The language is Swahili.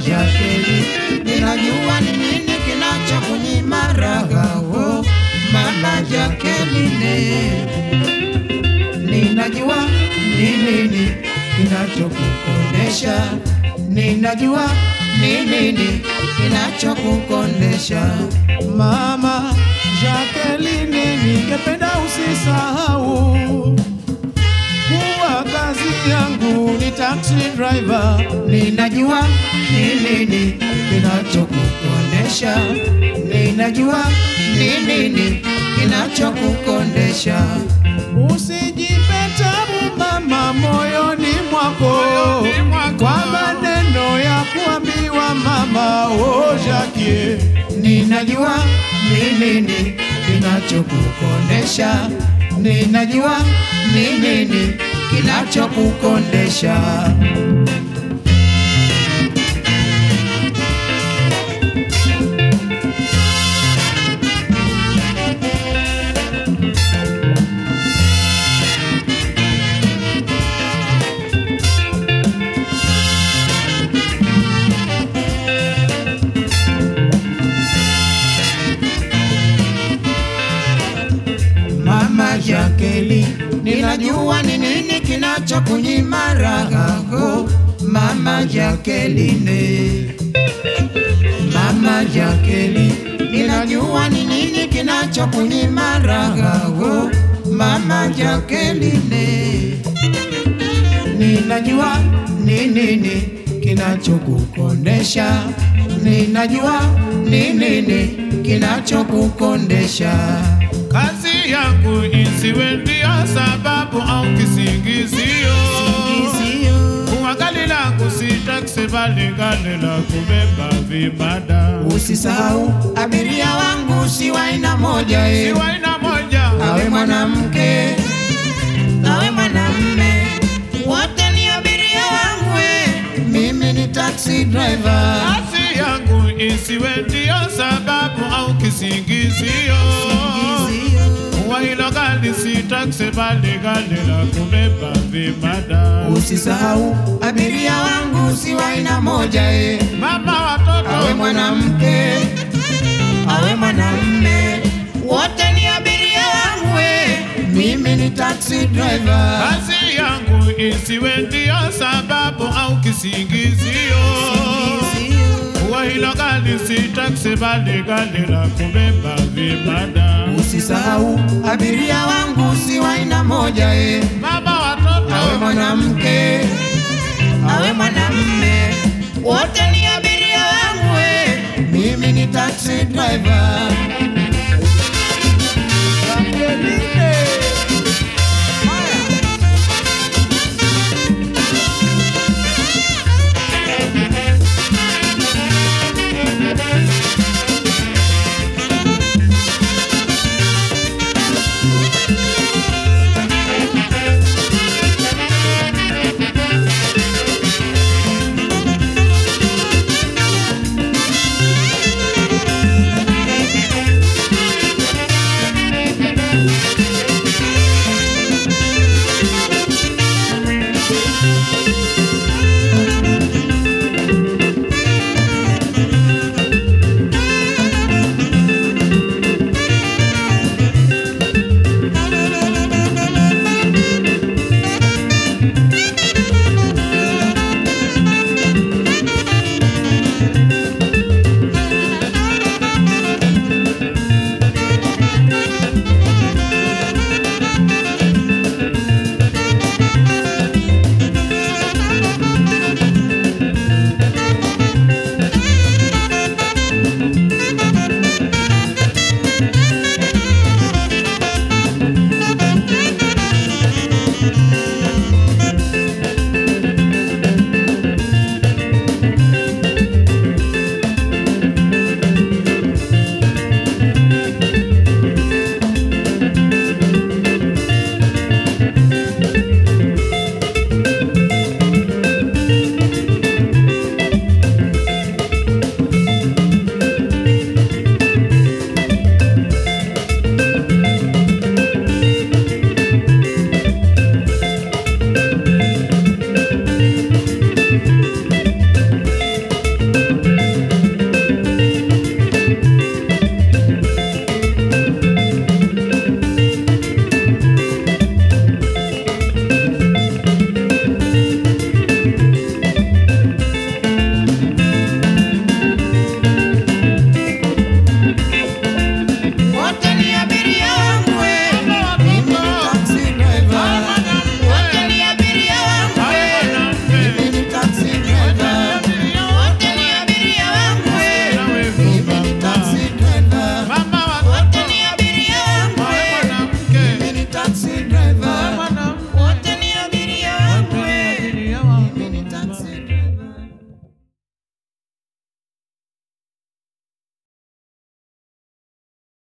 Jakeli, ninajua ni nini kinachokunyima raha oh, mama Jakeline, ninajua ni nini kinachokukondesha, ninajua ni nini kinachokukondesha Mama Jacqueline, ningependa usisahau kuwa kazi yangu ni taxi driver. Ninajua ni nini kinachokukondesha, ninajua ni nini kinachokukondesha. Usijipe tabu mama moyoni mwako kwa maneno ya kuambiwa mama oh Jackie. Ninajua ni nini kinachokukondesha, ninajua ni nini kinachokukondesha. Mama Jakeli, ninajua ni nini kinachokunyima raha oh, Mama Jakeline. Mama Jakeli, ninajua ni nini kinachokunyima raha oh, Mama Jakeline. Ninajua ni nini kinachokukondesha, ninajua ni nini kinachokukondesha. Kazi yangu isiwe ndio sababu au kisingizio. Kuwa gari langu si taksi bali gari la kubeba vibada. Usisahau abiria wangu si wa aina moja eh. Si wa aina moja, awe mwanamke awe mwanamme, wote ni abiria wangu eh. Mimi ni taxi driver. kazi yangu isiwe ndio sababu au kisingizio. Kuwa hilo gari si taksi bali gari la kubeba vibada. Usisahau abiria wangu si wa aina moja eh. Mama watoto awe mwanamke awe mwanamme, wote ni abiria wangu eh. Mimi ni taxi driver. Kazi yangu isiwe ndio sababu au kisingizio. Kuwa hilo gari si taksi bali gari la kubeba vibada. Usisahau abiria wangu si wa aina moja eh. Mama awe watoto mwanamke awe mwanamme, wote ni abiria wangu eh. Mimi ni taxi driver.